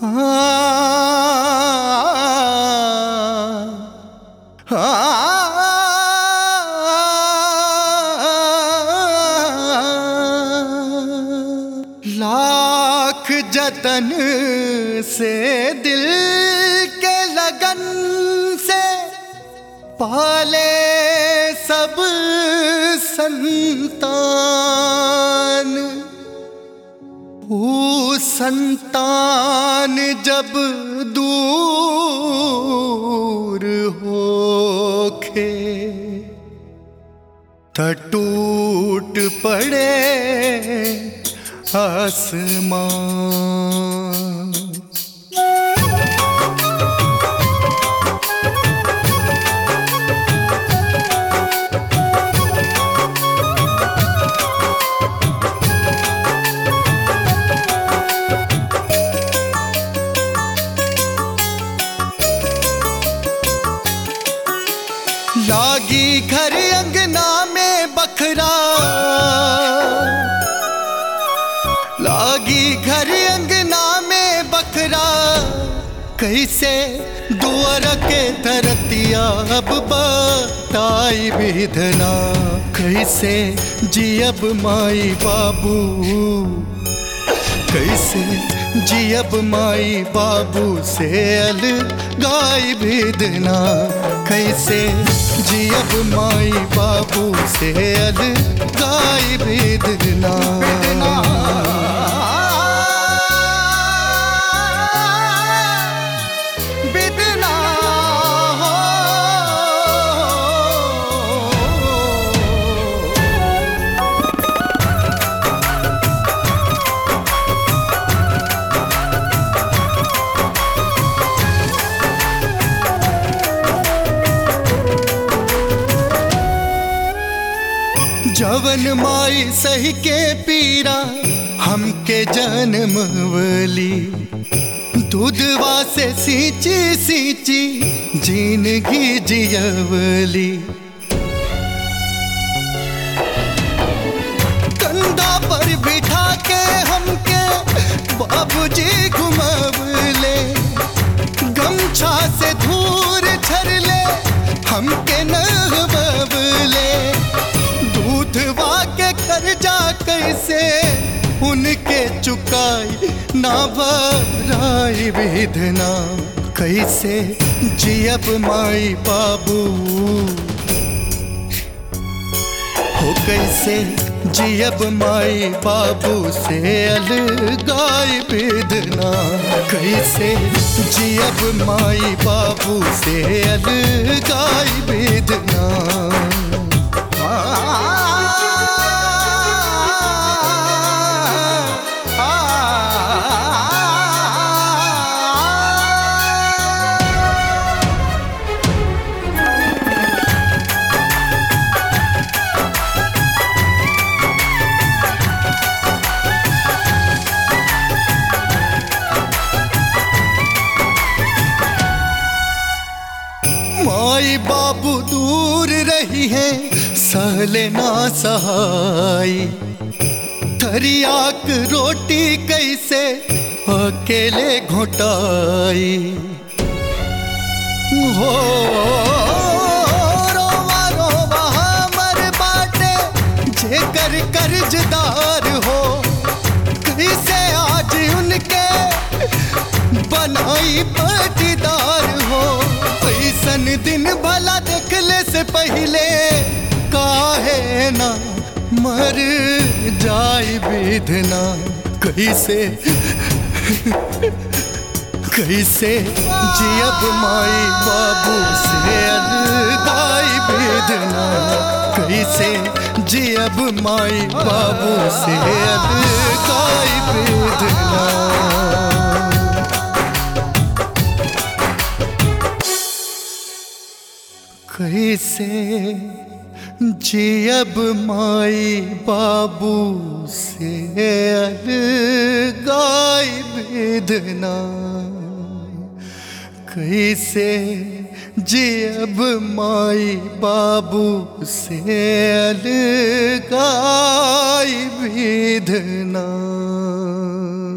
लाख जतन से दिल के लगन से पाले सब संतान वो संतान जब दूर होखे त टूट पड़े आसमान लागी घर अंगना में बखरा लागी घर अंगना में बखरा कैसे दुआर के धरतिया अब बताई विधना कैसे जियब माई बाबू कैसे जियब माई बाबू से अल गाय भेदना कैसे जियब माई बाबू से अल गाय भेदना बिदना हो जवन माई सही के पीरा हमके जन्मवली दूधवा से सींची सींची जिंदगी जियवली कंधा पर बिठा के हमके बाबूजी घुमवले गमछा से धूर झरले हमके नहबवले दूधवा के कर्जा कैसे उनके चुकाई ना भराई विधना कैसे जियब माई बाबू हो कैसे जियब माई बाबू से अलगाई बेदना कैसे जियब माई बाबू से अलगाई बेदना माई बाबू दूर रही है सहले ना सहाई थरियाक रोटी कैसे अकेले घोटाई हो रोवा रोवा हमर बाटे जेकर कर्जदार हो कैसे आज उनके बनाई पटीदार हो ऐसन दिन भला देखले से पहले काहे ना मर जाई विधना कैसे कैसे जियब माई बाबू से अलगाई वेदना कैसे जियब माई बाबू से अलगाई वेदना कैसे जियब माई बाबू से अलगाई वेदना कैसे जियब माई बाबू से अलगाई वेदना